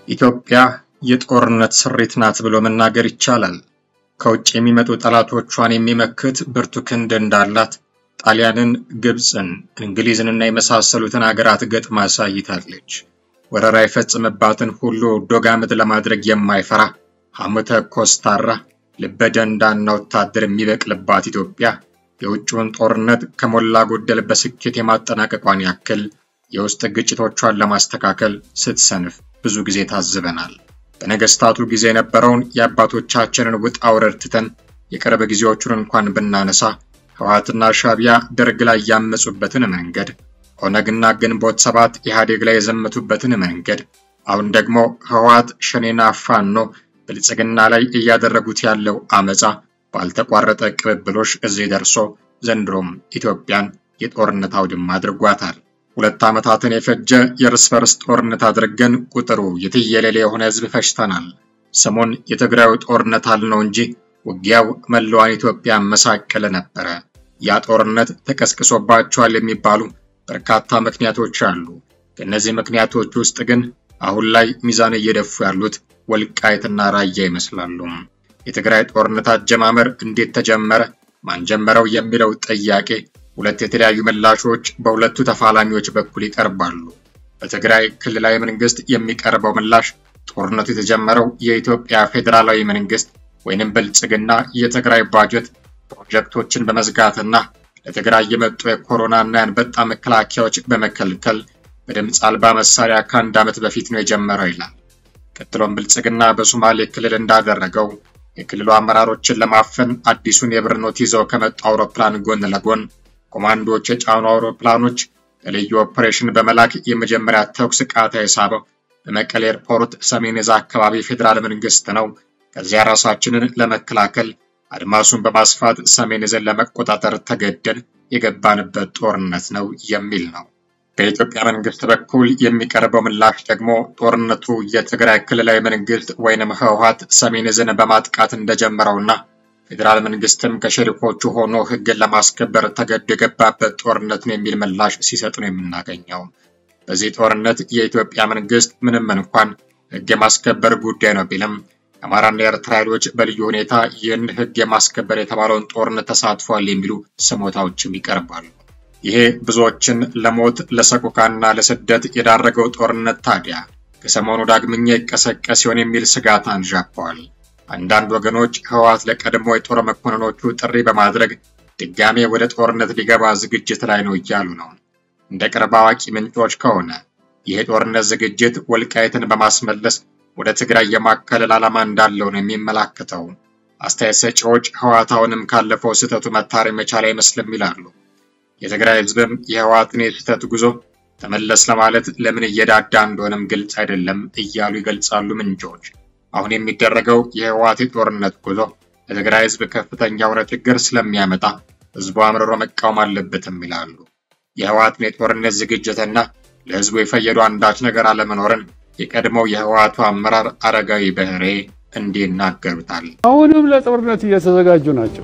ኢትዮጵያ የጦርነት ስሪት ናት ብሎ መናገር ይቻላል። ከውጭ የሚመጡ ጠላቶቿን የሚመክት ብርቱ ክንድ እንዳላት ጣሊያንን፣ ግብፅን፣ እንግሊዝንና የመሳሰሉትን አገራት ገጥማ አሳይታለች። ወረራ የፈጸመባትን ሁሉ ዶጋመድ ለማድረግ የማይፈራ ሐሞተ ኮስታራ ልበ ደንዳና ወታደር የሚበቅልባት ኢትዮጵያ የውጭውን ጦርነት ከሞላ ጎደል በስኬት የማጠናቀቋን ያክል የውስጥ ግጭቶቿን ለማስተካከል ስትሰንፍ ብዙ ጊዜ ታዝበናል። በነገስታቱ ጊዜ የነበረውን የአባቶቻችንን ውጣ ውረድ ትተን የቅርብ ጊዜዎቹን እንኳን ብናነሳ ህወሓትና ሻዕቢያ ደርግ ላይ ያመፁበትን መንገድ፣ ኦነግና ግንቦት ሰባት ኢህአዴግ ላይ የዘመቱበትን መንገድ፣ አሁን ደግሞ ህወሓት ሸኔና ፋኖ ብልጽግና ላይ እያደረጉት ያለው አመፃ ባልተቋረጠ ቅብብሎሽ እዚህ ደርሶ ዘንድሮም ኢትዮጵያን የጦርነት አውድማ አድርጓታል። ሁለት ዓመታትን የፈጀ የእርስ በርስ ጦርነት አድርገን ቁጥሩ የትየሌሌ የሆነ ህዝብ ፈጅተናል። ስሙን የትግራዩ ጦርነት አልነው እንጂ ውጊያው መላዋን ኢትዮጵያ መሳቀለ ነበረ። ያ ጦርነት ተቀስቅሶባቸዋል የሚባሉ በርካታ ምክንያቶች አሉ። ከእነዚህ ምክንያቶች ውስጥ ግን አሁን ላይ ሚዛን እየደፉ ያሉት ወልቃይትና ራያ ይመስላሉ። የትግራይ ጦርነት አጀማመር እንዴት ተጀመረ? ማን ጀመረው? የሚለው ጥያቄ ሁለት የተለያዩ ምላሾች በሁለቱ ተፋላሚዎች በኩል ይቀርባሉ። በትግራይ ክልላዊ መንግስት የሚቀርበው ምላሽ ጦርነቱ የተጀመረው የኢትዮጵያ ፌዴራላዊ መንግስት ወይንም ብልጽግና የትግራይ ባጀት ፕሮጀክቶችን በመዝጋትና ለትግራይ የመጡ የኮሮናና የአንበጣ መከላከያዎች በመከልከል በድምፅ አልባ መሳሪያ ከአንድ ዓመት በፊት ነው የጀመረው ይላል። ቀጥሎም ብልጽግና በሶማሌ ክልል እንዳደረገው የክልሉ አመራሮችን ለማፈን አዲሱን የብር ኖት ይዘው ከመጡ አውሮፕላን ጎን ለጎን ኮማንዶዎች የጫኑ አውሮፕላኖች ለልዩ ኦፕሬሽን በመላክ የመጀመሪያ ተኩስ ቃታ የሳበው በመቀሌ ኤርፖርት ሰሜን እዝ አካባቢ ፌዴራል መንግስት ነው። ከዚያ ራሳችንን ለመከላከል አድማሱን በማስፋት ሰሜን እዝን ለመቆጣጠር ተገደን የገባንበት ጦርነት ነው የሚል ነው። በኢትዮጵያ መንግስት በኩል የሚቀርበው ምላሽ ደግሞ ጦርነቱ የትግራይ ክልላዊ መንግስት ወይንም ህወሓት ሰሜን እዝን በማጥቃት እንደጀመረውና ፌዴራል መንግስትም ከሸሪኮቹ ሆኖ ህግን ለማስከበር ተገዶ የገባበት ጦርነት ነው የሚል ምላሽ ሲሰጥ ነው የምናገኘው። በዚህ ጦርነት የኢትዮጵያ መንግስት ምንም እንኳን ህግ የማስከበር ጉዳይ ነው ቢልም የአማራና የኤርትራ ኃይሎች በልዩ ሁኔታ ይህን ህግ የማስከበር የተባለውን ጦርነት ተሳትፏል የሚሉ ስሞታዎችም ይቀርባሉ። ይሄ ብዙዎችን ለሞት ለሰቆቃና ለስደት የዳረገው ጦርነት ታዲያ ከሰሞኑ ዳግመኛ ይቀሰቀስ ሲሆን የሚል ስጋት አንዣበዋል። አንዳንድ ወገኖች ህወሓት ለቀድሞ የጦር መኮንኖቹ ጥሪ በማድረግ ድጋሜ ወደ ጦርነት ሊገባ ዝግጅት ላይ ነው እያሉ ነው። እንደ ቅርብ አዋቂ ምንጮች ከሆነ ይህ የጦርነት ዝግጅት ወልቃይትን በማስመለስ ወደ ትግራይ የማካለል ዓላማ እንዳለው ነው የሚመላከተው። አስተያየት ሰጪዎች ህወሓት አሁንም ካለፈው ስህተቱ መታረም የቻለ አይመስልም ይላሉ። የትግራይ ህዝብም የህወሓትን የስህተት ጉዞ ተመለስ ለማለት ለምን እየዳዳ እንደሆነም ግልጽ አይደለም እያሉ ይገልጻሉ ምንጮች። አሁን የሚደረገው የህወሓት የጦርነት ጉዞ ለትግራይ ህዝብ ከፍተኛ የሆነ ችግር ስለሚያመጣ ህዝቡ አምርሮ መቃወም አለበትም ይላሉ። የህወሓትን የጦርነት ዝግጅትና ለህዝቡ የፈየዱ አንዳች ነገር አለመኖርን የቀድሞው የህወሓቱ አመራር አረጋዊ በህሬ እንዲህ ይናገሩታል። አሁንም ለጦርነት እየተዘጋጁ ናቸው።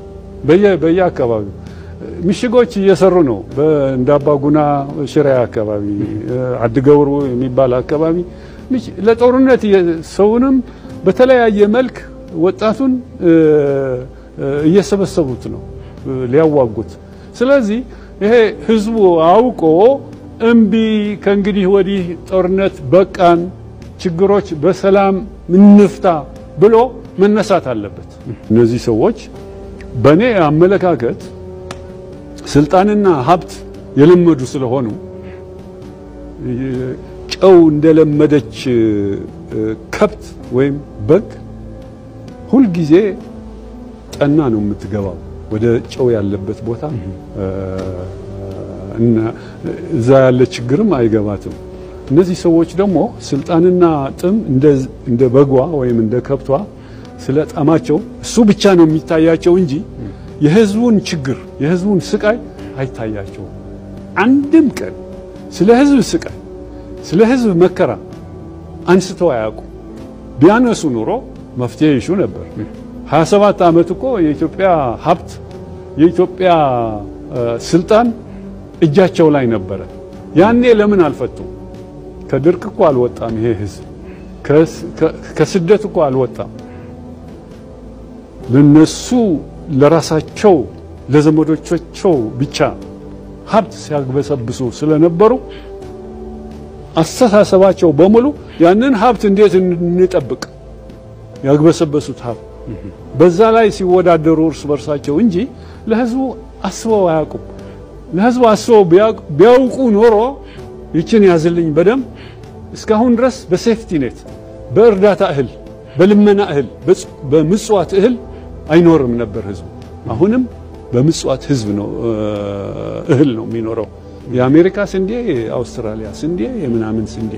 በየአካባቢው ምሽጎች እየሰሩ ነው። እንደ አባጉና ሽሬ አካባቢ፣ አድገብሩ የሚባል አካባቢ ለጦርነት ሰውንም በተለያየ መልክ ወጣቱን እየሰበሰቡት ነው ሊያዋጉት። ስለዚህ ይሄ ህዝቡ አውቆ እምቢ ከእንግዲህ ወዲህ ጦርነት በቃን፣ ችግሮች በሰላም እንፍታ ብሎ መነሳት አለበት። እነዚህ ሰዎች በእኔ አመለካከት ስልጣንና ሀብት የለመዱ ስለሆኑ ጨው እንደለመደች ከብት ወይም በግ ሁልጊዜ ጠና ነው የምትገባው ወደ ጨው ያለበት ቦታ እና እዛ ያለ ችግርም አይገባትም። እነዚህ ሰዎች ደግሞ ስልጣንና ጥም እንደ በጓ ወይም እንደ ከብቷ ስለ ጣማቸው እሱ ብቻ ነው የሚታያቸው እንጂ የህዝቡን ችግር የህዝቡን ስቃይ አይታያቸውም። አንድም ቀን ስለ ህዝብ ስቃይ ስለ ህዝብ መከራ አንስተው አያውቁ። ቢያነሱ ኑሮ መፍትሄ ይሹ ነበር። 27 ዓመት እኮ የኢትዮጵያ ሀብት የኢትዮጵያ ስልጣን እጃቸው ላይ ነበረ። ያኔ ለምን አልፈቱም? ከድርቅ እኮ አልወጣም ይሄ ህዝብ። ከስደት እኮ አልወጣም። ለነሱ ለራሳቸው ለዘመዶቻቸው ብቻ ሀብት ሲያግበሰብሱ ስለነበሩ አስተሳሰባቸው በሙሉ ያንን ሀብት እንዴት እንጠብቅ ያግበሰበሱት ሀብት በዛ ላይ ሲወዳደሩ እርስ በርሳቸው እንጂ ለህዝቡ አስበው አያውቁም። ለህዝቡ አስበው ቢያውቁ ኖሮ ይችን ያዝልኝ በደንብ እስካሁን ድረስ በሴፍቲ ኔት በእርዳታ እህል፣ በልመና እህል፣ በምጽዋት እህል አይኖርም ነበር ህዝቡ። አሁንም በምጽዋት ህዝብ ነው እህል ነው የሚኖረው። የአሜሪካ ስንዴ፣ የአውስትራሊያ ስንዴ፣ የምናምን ስንዴ።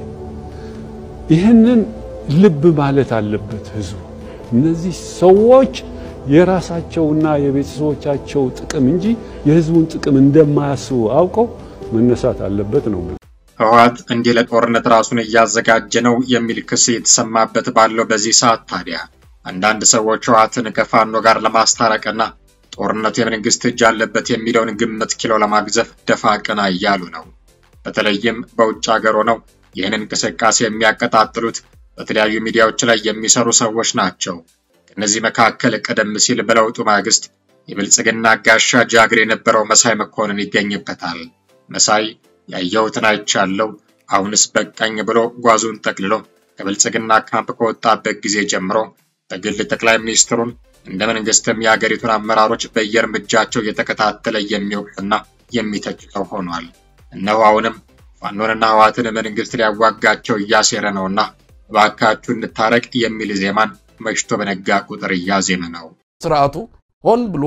ይህንን ልብ ማለት አለበት ህዝቡ። እነዚህ ሰዎች የራሳቸውና የቤተሰቦቻቸው ጥቅም እንጂ የህዝቡን ጥቅም እንደማያስቡ አውቀው መነሳት አለበት ነው። ህወሓት እንዲህ ለጦርነት ራሱን እያዘጋጀ ነው የሚል ክስ የተሰማበት ባለው በዚህ ሰዓት ታዲያ አንዳንድ ሰዎች ህወሓትን ከፋኖ ጋር ለማስታረቅና ጦርነቱ የመንግስት እጅ አለበት የሚለውን ግምት ኪሎ ለማግዘፍ ደፋ ቀና እያሉ ነው። በተለይም በውጭ ሀገር ሆነው ይህን እንቅስቃሴ የሚያቀጣጥሉት በተለያዩ ሚዲያዎች ላይ የሚሰሩ ሰዎች ናቸው። ከእነዚህ መካከል ቀደም ሲል በለውጡ ማግስት የብልጽግና ጋሻ ጃግሬ የነበረው መሳይ መኮንን ይገኝበታል። መሳይ ያየሁትን አይቻለው፣ አሁንስ በቃኝ ብሎ ጓዙን ጠቅልሎ ከብልጽግና ካምፕ ከወጣበት ጊዜ ጀምሮ በግል ጠቅላይ ሚኒስትሩን እንደ መንግስትም የአገሪቱን አመራሮች በየእርምጃቸው እየተከታተለ የሚወቅትና የሚተች ሰው ሆኗል። እነሆ አሁንም ፋኖንና ህወሓትን መንግስት ሊያዋጋቸው እያሴረ ነውና እባካችሁ እንታረቅ የሚል ዜማን መሽቶ በነጋ ቁጥር እያዜመ ነው። ስርዓቱ ሆን ብሎ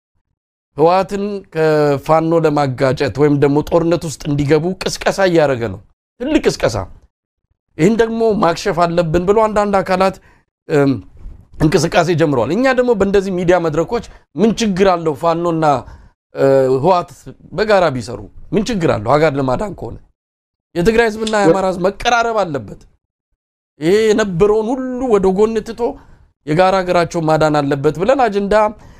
ህወሓትን ከፋኖ ለማጋጨት ወይም ደግሞ ጦርነት ውስጥ እንዲገቡ ቅስቀሳ እያደረገ ነው። ትልቅ ቅስቀሳ። ይህን ደግሞ ማክሸፍ አለብን ብሎ አንዳንድ አካላት እንቅስቃሴ ጀምረዋል። እኛ ደግሞ በእንደዚህ ሚዲያ መድረኮች ምን ችግር አለው ፋኖና ህወሓት በጋራ ቢሰሩ ምን ችግር አለው? ሀገር ለማዳን ከሆነ የትግራይ ህዝብና የአማራ ህዝብ መቀራረብ አለበት። ይሄ የነበረውን ሁሉ ወደ ጎን ትቶ የጋራ ሀገራቸው ማዳን አለበት ብለን አጀንዳ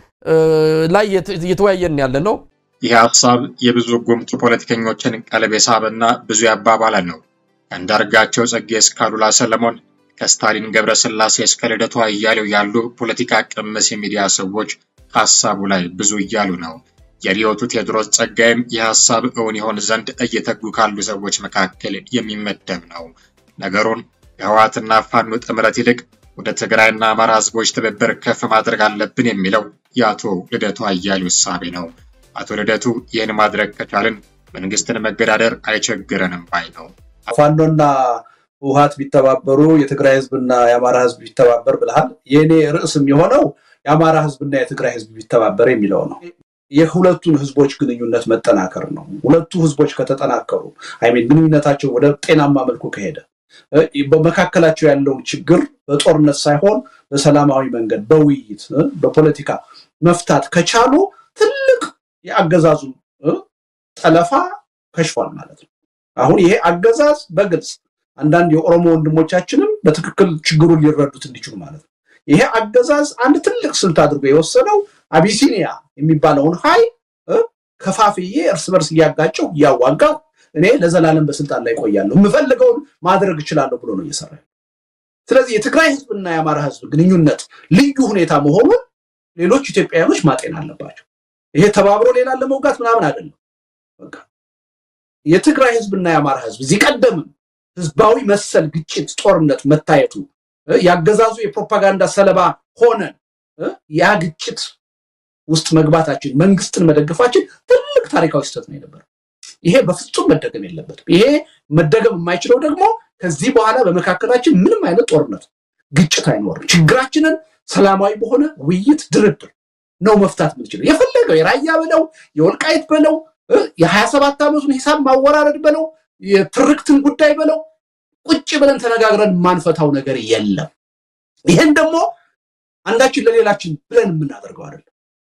ላይ እየተወያየን ያለ ነው። ይህ ሀሳብ የብዙ ጉምቱ ፖለቲከኞችን ቀልብ የሳበና ብዙ ያባባለ ነው። ከአንዳርጋቸው ጽጌ እስከ አሉላ ሰለሞን ከስታሊን ገብረስላሴ እስከ ልደቱ አያሌው ያሉ ፖለቲካ ቅምስ የሚዲያ ሰዎች ሀሳቡ ላይ ብዙ እያሉ ነው። የሪዮቱ ቴዎድሮስ ጸጋይም ይህ ሀሳብ እውን ይሆን ዘንድ እየተጉ ካሉ ሰዎች መካከል የሚመደብ ነው። ነገሩን ከህወሓትና ፋኖ ጥምረት ይልቅ ወደ ትግራይና አማራ ህዝቦች ትብብር ከፍ ማድረግ አለብን የሚለው የአቶ ልደቱ አያሌው እሳቤ ነው። አቶ ልደቱ ይህን ማድረግ ከቻልን መንግስትን መገዳደር አይቸግረንም ባይ ነው። ፋኖና ህወሓት ቢተባበሩ የትግራይ ህዝብና የአማራ ህዝብ ቢተባበር ብልሃል። የእኔ ርዕስም የሆነው የአማራ ህዝብና የትግራይ ህዝብ ቢተባበር የሚለው ነው። የሁለቱን ህዝቦች ግንኙነት መጠናከር ነው። ሁለቱ ህዝቦች ከተጠናከሩ አይሜን ግንኙነታቸው ወደ ጤናማ መልኩ ከሄደ በመካከላቸው ያለውን ችግር በጦርነት ሳይሆን በሰላማዊ መንገድ በውይይት በፖለቲካ መፍታት ከቻሉ ትልቅ የአገዛዙ ጠለፋ ከሽፏል ማለት ነው። አሁን ይሄ አገዛዝ በግልጽ አንዳንድ የኦሮሞ ወንድሞቻችንም በትክክል ችግሩን ሊረዱት እንዲችሉ ማለት ነው። ይሄ አገዛዝ አንድ ትልቅ ስልት አድርጎ የወሰደው አቢሲኒያ የሚባለውን ኃይል ከፋፍዬ እርስ በርስ እያጋጨው እያዋጋው እኔ ለዘላለም በስልጣን ላይ ቆያለሁ የምፈልገውን ማድረግ እችላለሁ ብሎ ነው እየሰራ። ስለዚህ የትግራይ ህዝብና የአማራ ህዝብ ግንኙነት ልዩ ሁኔታ መሆኑን ሌሎች ኢትዮጵያውያኖች ማጤን አለባቸው። ይሄ ተባብሮ ሌላን ለመውጋት ምናምን አይደለም። በቃ የትግራይ ህዝብና የአማራ ህዝብ እዚህ ቀደምም ህዝባዊ መሰል ግጭት፣ ጦርነት መታየቱ ያገዛዙ የፕሮፓጋንዳ ሰለባ ሆነን ያ ግጭት ውስጥ መግባታችን መንግስትን መደገፋችን ትልቅ ታሪካዊ ስህተት ነው የነበረው። ይሄ በፍጹም መደገም የለበትም። ይሄ መደገም የማይችለው ደግሞ ከዚህ በኋላ በመካከላችን ምንም አይነት ጦርነት፣ ግጭት አይኖርም። ችግራችንን ሰላማዊ በሆነ ውይይት፣ ድርድር ነው መፍታት የምንችለው። የፈለገው የራያ በለው የወልቃይት በለው የሀያ ሰባት ዓመቱን ሂሳብ ማወራረድ በለው የትርክትን ጉዳይ በለው ቁጭ ብለን ተነጋግረን የማንፈታው ነገር የለም። ይህን ደግሞ አንዳችን ለሌላችን ብለን የምናደርገው አይደለም።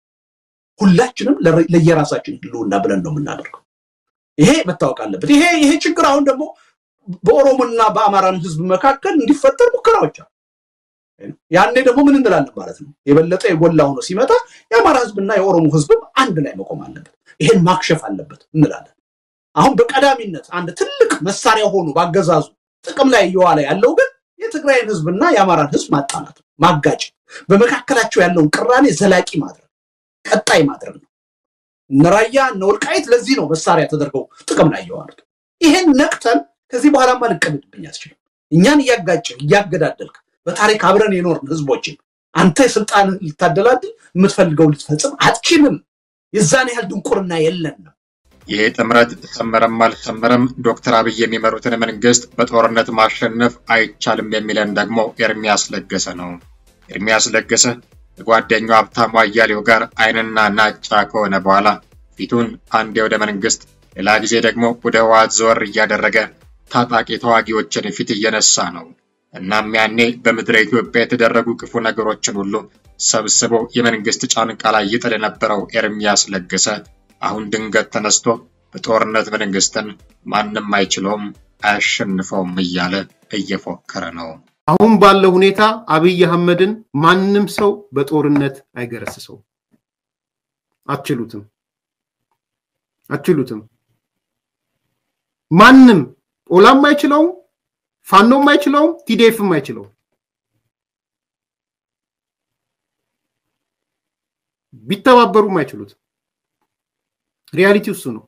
ሁላችንም ለየራሳችን ህልውና ብለን ነው የምናደርገው። ይሄ መታወቅ አለበት። ይሄ ይሄ ችግር አሁን ደግሞ በኦሮሞና በአማራን ህዝብ መካከል እንዲፈጠር ሙከራዎች አሉ። ያኔ ደግሞ ምን እንላለን ማለት ነው? የበለጠ የጎላ ሆኖ ሲመጣ የአማራ ህዝብና የኦሮሞ ህዝብም አንድ ላይ መቆም አለበት፣ ይሄን ማክሸፍ አለበት እንላለን። አሁን በቀዳሚነት አንድ ትልቅ መሳሪያ ሆኖ ባገዛዙ ጥቅም ላይ እየዋለ ያለው ግን የትግራይን ህዝብና የአማራን ህዝብ ማጣላት ነው፣ ማጋጨት፣ በመካከላቸው ያለውን ቅራኔ ዘላቂ ማድረግ ቀጣይ ማድረግ ነው። እነ ራያ እነ ወልቃይት ለዚህ ነው መሳሪያ ተደርገው ጥቅም ላይ የዋሉት። ይሄን ነቅተን ከዚህ በኋላማ ልቀልድብኝ አትችልም። እኛን እያጋጨ እያገዳደልክ በታሪክ አብረን የኖርን ህዝቦችን አንተ የስልጣን ልታደላድል የምትፈልገው ልትፈጽም አትችልም። የዛን ያህል ድንቁርና የለን ነው። ይሄ ጥምረት ሰመረም አልሰመረም ዶክተር አብይ የሚመሩትን መንግስት በጦርነት ማሸነፍ አይቻልም የሚለን ደግሞ ኤርሚያስ ለገሰ ነው። ኤርሚያስ ለገሰ ከጓደኛው ሀብታሙ አያሌው ጋር አይንና ናጫ ከሆነ በኋላ ፊቱን አንዴ ወደ መንግስት ሌላ ጊዜ ደግሞ ወደ ህወሓት ዘወር እያደረገ ታጣቂ ተዋጊዎችን ፊት እየነሳ ነው። እናም ያኔ በምድረ ኢትዮጵያ የተደረጉ ክፉ ነገሮችን ሁሉ ሰብስቦ የመንግስት ጫንቃ ላይ ይጥል የነበረው ኤርሚያስ ለገሰ አሁን ድንገት ተነስቶ በጦርነት መንግስትን ማንም አይችለውም አያሸንፈውም እያለ እየፎከረ ነው። አሁን ባለው ሁኔታ አብይ አህመድን ማንም ሰው በጦርነት አይገረስሰውም። አትችሉትም፣ አትችሉትም። ማንም ኦላም አይችለውም፣ ፋኖም አይችለውም፣ ቲዲኤፍም አይችለውም። ቢተባበሩም አይችሉትም። ሪያሊቲ እሱ ነው።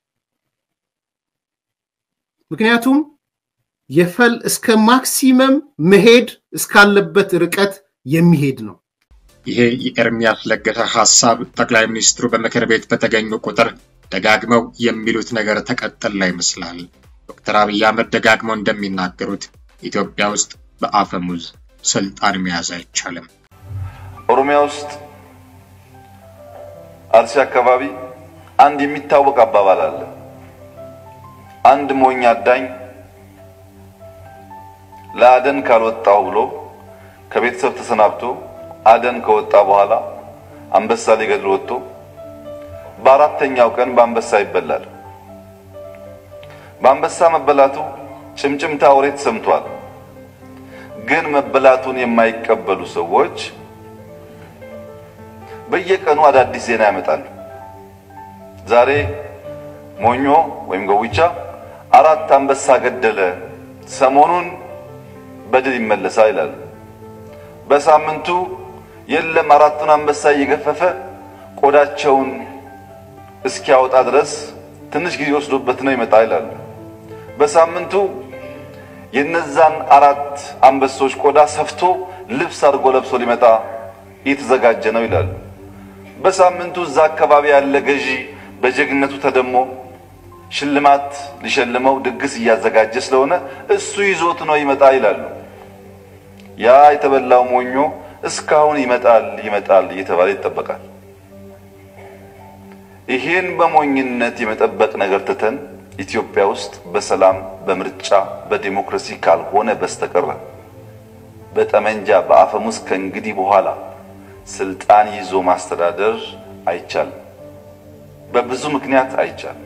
ምክንያቱም የፈል እስከ ማክሲመም መሄድ እስካለበት ርቀት የሚሄድ ነው። ይሄ የኤርሚያስ ለገሰ ሀሳብ ጠቅላይ ሚኒስትሩ በምክር ቤት በተገኙ ቁጥር ደጋግመው የሚሉት ነገር ተቀጠላ ይመስላል። ዶክተር አብይ አህመድ ደጋግመው እንደሚናገሩት ኢትዮጵያ ውስጥ በአፈሙዝ ስልጣን መያዝ አይቻልም። ኦሮሚያ ውስጥ አርሲ አካባቢ አንድ የሚታወቅ አባባል አለ። አንድ ሞኝ አዳኝ ለአደን ካልወጣው ብሎ ከቤተሰብ ተሰናብቶ አደን ከወጣ በኋላ አንበሳ ሊገድል ወጥቶ በአራተኛው ቀን በአንበሳ ይበላል። በአንበሳ መበላቱ ጭምጭምታ ወሬ ተሰምቷል። ግን መበላቱን የማይቀበሉ ሰዎች በየቀኑ አዳዲስ ዜና ያመጣሉ። ዛሬ ሞኞ ወይም ገዊቻ አራት አንበሳ ገደለ፣ ሰሞኑን በድል ይመለሳል ይላሉ። በሳምንቱ የለም አራቱን አንበሳ እየገፈፈ ቆዳቸውን እስኪያወጣ ድረስ ትንሽ ጊዜ ወስዶበት ነው ይመጣ ይላሉ። በሳምንቱ የነዛን አራት አንበሶች ቆዳ ሰፍቶ ልብስ አድርጎ ለብሶ ሊመጣ እየተዘጋጀ ነው ይላሉ። በሳምንቱ እዛ አካባቢ ያለ ገዢ በጀግነቱ ተደሞ ሽልማት ሊሸልመው ድግስ እያዘጋጀ ስለሆነ እሱ ይዞት ነው ይመጣ ይላሉ። ያ የተበላው ሞኞ እስካሁን ይመጣል ይመጣል እየተባለ ይጠበቃል። ይሄን በሞኝነት የመጠበቅ ነገር ትተን ኢትዮጵያ ውስጥ በሰላም በምርጫ በዲሞክራሲ ካልሆነ በስተቀረ በጠመንጃ በአፈሙዝ ከእንግዲህ በኋላ ስልጣን ይዞ ማስተዳደር አይቻልም። በብዙ ምክንያት አይቻልም።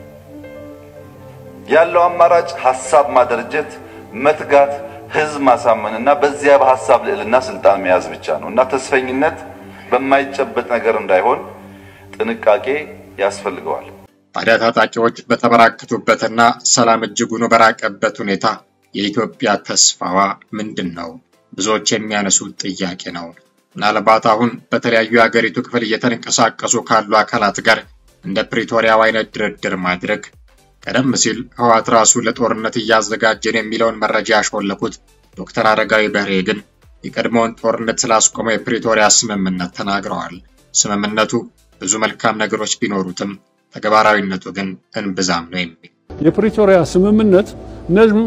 ያለው አማራጭ ሀሳብ ማደረጀት፣ መትጋት፣ ህዝብ ማሳመን እና በዚያ በሀሳብ ልዕልና ስልጣን መያዝ ብቻ ነው እና ተስፈኝነት በማይጨበጥ ነገር እንዳይሆን ጥንቃቄ ያስፈልገዋል። ታዲያ ታጣቂዎች በተበራከቱበትና ሰላም እጅጉን በራቀበት ሁኔታ የኢትዮጵያ ተስፋዋ ምንድን ነው? ብዙዎች የሚያነሱት ጥያቄ ነው። ምናልባት አሁን በተለያዩ የሀገሪቱ ክፍል እየተንቀሳቀሱ ካሉ አካላት ጋር እንደ ፕሪቶሪያው አይነት ድርድር ማድረግ ቀደም ሲል ህወሓት ራሱ ለጦርነት እያዘጋጀን የሚለውን መረጃ ያሾለኩት ዶክተር አረጋዊ በርሄ ግን የቀድሞውን ጦርነት ስላስቆመው የፕሪቶሪያ ስምምነት ተናግረዋል። ስምምነቱ ብዙ መልካም ነገሮች ቢኖሩትም ተግባራዊነቱ ግን እንብዛም ነው የሚል የፕሪቶሪያ ስምምነት እነዚህም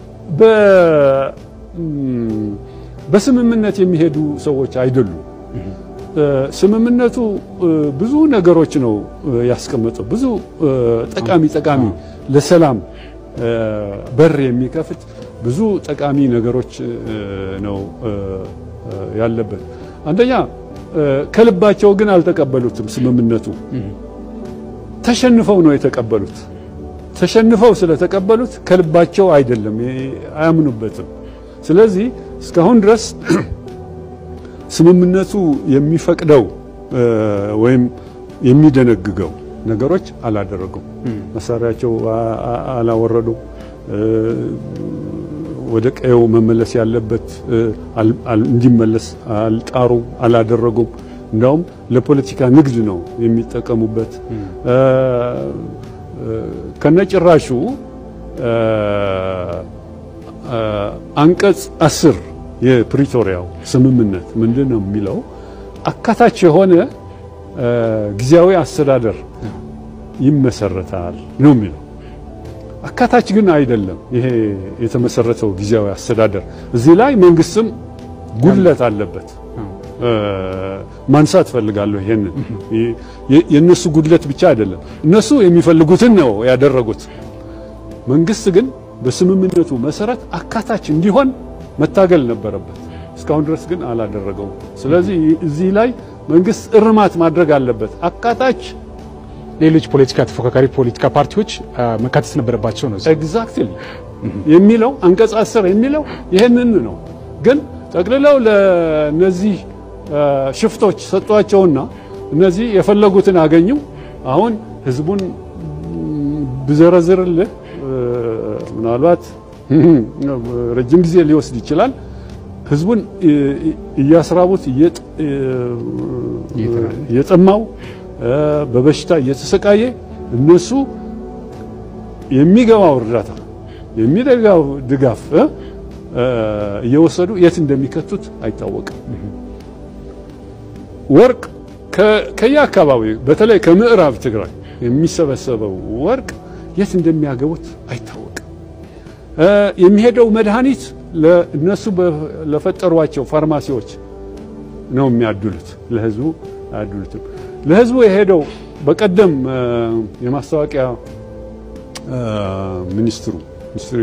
በስምምነት የሚሄዱ ሰዎች አይደሉም። ስምምነቱ ብዙ ነገሮች ነው ያስቀመጠው። ብዙ ጠቃሚ ጠቃሚ ለሰላም በር የሚከፍት ብዙ ጠቃሚ ነገሮች ነው ያለበት። አንደኛ ከልባቸው ግን አልተቀበሉትም። ስምምነቱ ተሸንፈው ነው የተቀበሉት። ተሸንፈው ስለተቀበሉት ከልባቸው አይደለም፣ አያምኑበትም። ስለዚህ እስካሁን ድረስ ስምምነቱ የሚፈቅደው ወይም የሚደነግገው ነገሮች አላደረጉም። መሳሪያቸው አላወረዱም፣ ወደ ቀየው መመለስ ያለበት እንዲመለስ አልጣሩ፣ አላደረጉም። እንዳውም ለፖለቲካ ንግድ ነው የሚጠቀሙበት። ከነጭራሹ አንቀጽ አስር የፕሪቶሪያው ስምምነት ምንድን ነው የሚለው አካታች የሆነ ጊዜያዊ አስተዳደር ይመሰረታል ነው የሚለው። አካታች ግን አይደለም። ይሄ የተመሰረተው ጊዜያዊ አስተዳደር እዚህ ላይ መንግስትም ጉድለት አለበት። ማንሳት ፈልጋለሁ። ይሄንን የእነሱ ጉድለት ብቻ አይደለም፣ እነሱ የሚፈልጉትን ነው ያደረጉት። መንግስት ግን በስምምነቱ መሰረት አካታች እንዲሆን መታገል ነበረበት። እስካሁን ድረስ ግን አላደረገውም። ስለዚህ እዚህ ላይ መንግስት እርማት ማድረግ አለበት። አካታች ሌሎች ፖለቲካ ተፎካካሪ ፖለቲካ ፓርቲዎች መካተት ነበረባቸው ነው ኤግዛክትሊ የሚለው አንቀጽ አስር የሚለው ይህንን ነው። ግን ጠቅልለው ለነዚህ ሽፍቶች ሰጧቸውና እነዚህ የፈለጉትን አገኙ። አሁን ህዝቡን ብዘረዝርልህ ምናልባት ረጅም ጊዜ ሊወስድ ይችላል። ህዝቡን እያስራቡት እየጠማው በበሽታ እየተሰቃየ እነሱ የሚገባው እርዳታ የሚደጋው ድጋፍ እየወሰዱ የት እንደሚከቱት አይታወቅም። ወርቅ ከየአካባቢው በተለይ ከምዕራብ ትግራይ የሚሰበሰበው ወርቅ የት እንደሚያገቡት አይታወቅም። የሚሄደው መድኃኒት ለእነሱ ለፈጠሯቸው ፋርማሲዎች ነው የሚያድሉት፣ ለህዝቡ አያድሉትም። ለህዝቡ የሄደው በቀደም የማስታወቂያ ሚኒስትሩ ሚኒስትሪ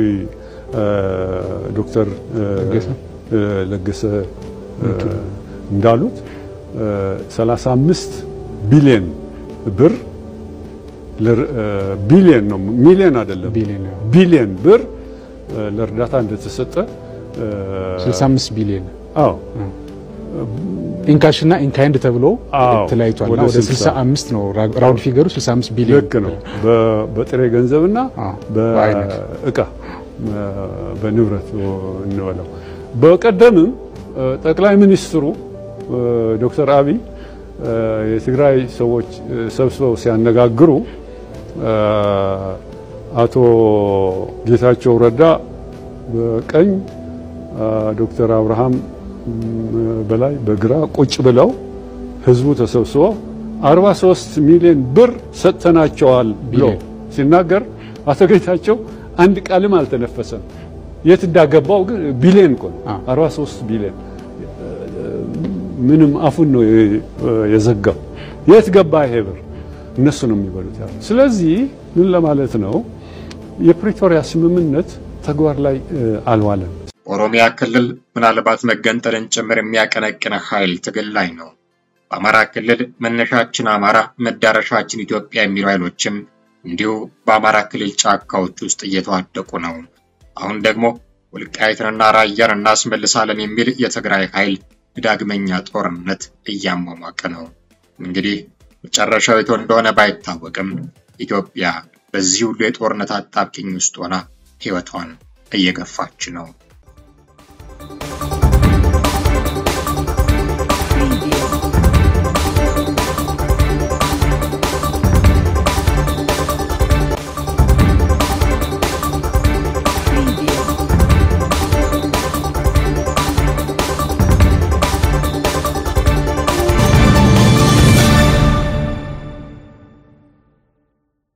ዶክተር ለገሰ እንዳሉት 35 ቢሊዮን ብር ቢሊዮን ነው ሚሊዮን አይደለም፣ ቢሊዮን ብር ለእርዳታ እንደተሰጠ 65 ቢሊዮን አዎ ኢንካሽ እና ኢንካይንድ ተብሎ ተለያይቷል። ወደ 65 ነው ራውንድ ፊገሩ 65 ቢሊዮን ልክ ነው። በጥሬ ገንዘብና በእቃ በንብረት እንበለው። በቀደምም ጠቅላይ ሚኒስትሩ ዶክተር አብይ የትግራይ ሰዎች ሰብስበው ሲያነጋግሩ አቶ ጌታቸው ረዳ በቀኝ ዶክተር አብርሃም በላይ በግራ ቁጭ ብለው ህዝቡ ተሰብስቦ 43 ሚሊዮን ብር ሰጥተናቸዋል ብሎ ሲናገር አቶ ጌታቸው አንድ ቃልም አልተነፈሰም። የት እንዳገባው ግን ቢሊዮን እኮ ነው 43 ቢሊዮን ምንም አፉን ነው የዘጋው። የት ገባ ይሄ ብር? እነሱ ነው የሚበሉት ያሉ። ስለዚህ ምን ለማለት ነው የፕሪቶሪያ ስምምነት ተግባር ላይ አልዋለም። ኦሮሚያ ክልል ምናልባት መገንጠልን ጭምር የሚያቀነቅነ ኃይል ትግል ላይ ነው። በአማራ ክልል መነሻችን አማራ መዳረሻችን ኢትዮጵያ የሚሉ ኃይሎችም እንዲሁ በአማራ ክልል ጫካዎች ውስጥ እየተዋደቁ ነው። አሁን ደግሞ ወልቃይትንና ራያን እናስመልሳለን የሚል የትግራይ ኃይል ዳግመኛ ጦርነት እያሟሟቀ ነው። እንግዲህ መጨረሻው የቱ እንደሆነ ባይታወቅም ኢትዮጵያ በዚህ ሁሉ የጦርነት አጣብቂኝ ውስጥ ሆና ሕይወቷን እየገፋች ነው።